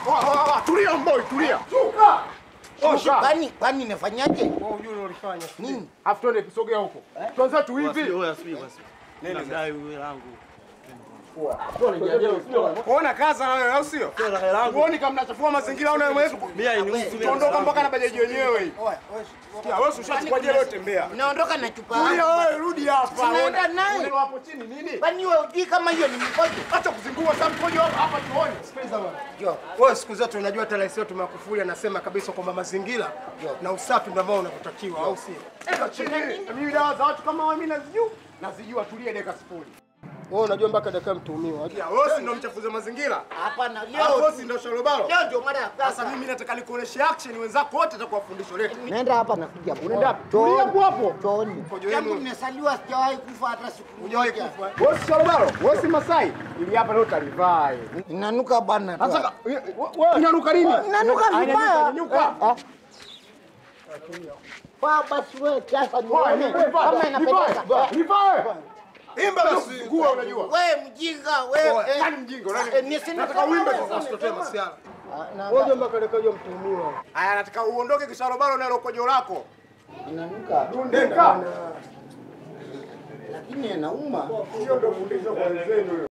Tulia mboi, tulia. Kwani kwani nafanyaje? Wewe unajua unalofanya. Nini? Afu twende tusogea huko. Tuanze tu hivi. Kuona kaza na wewe au sio? Uone kama mnachafua mazingira au na wewe. Tuondoka mpaka na bajaji wenyewe hii. Sikia, wewe ushachukua jela yote tembea. Naondoka na chupa. Tulia wewe, rudi hapa. Sinaenda naye. Uneno hapo chini nini? Kwani wewe hujui kama hiyo ni mkojo? Acha kuzingua sasa mkojo hapa hapa tuone. Sikiliza bwana. Jo. Wewe siku zote unajua hata rais wetu Magufuli anasema kabisa kwamba mazingira na usafi ndio ambao unavyotakiwa au sio? Eka chini. Mimi dawa za watu kama wewe mimi nazijua. Nazijua tulie dakika sifuri. Wewe unajua mpaka dakika mtuhumiwa. Wewe si ndio mchafuzi mazingira? Hapana, Hapo leo wewe si ndio shalobalo? leo ndio mara ya Sasa kwanza. mimi nataka nikuoneshe action wenzako wote atakuwa fundisho letu. Naenda hapa nakuja. Unaenda wapi? Tulia hapo hapo. Chooni. Mkojo Tangu wenu. nimesaliwa sijawahi kufa hata siku Hujawahi moja. kufa. Wewe si shalobalo? Wewe si Masai? Ili hapa leo utalivaa. eh. Inanuka bana. tu. Sasa wewe inanuka nini? Inanuka Ah, vibaya. Inanyuka. Ah. Kwa basi wewe sasa Poa, nione nivae, kama inapendeza. nivae, nivae. Imba basi. Nguo unajua. Wewe mjinga wewe. eh, Nani mjinga? Nani? eh, ni sini- Nataka uimbe sasa usitotee masiala. Ah, na- Ngoja mpaka lekajo mtuhumiwa. Haya nataka uondoke kisharobaro na ile kojo lako. Inanuka. Dundeka. Lakini inauma. Hiyo ndio fundisho kwa wenzenu.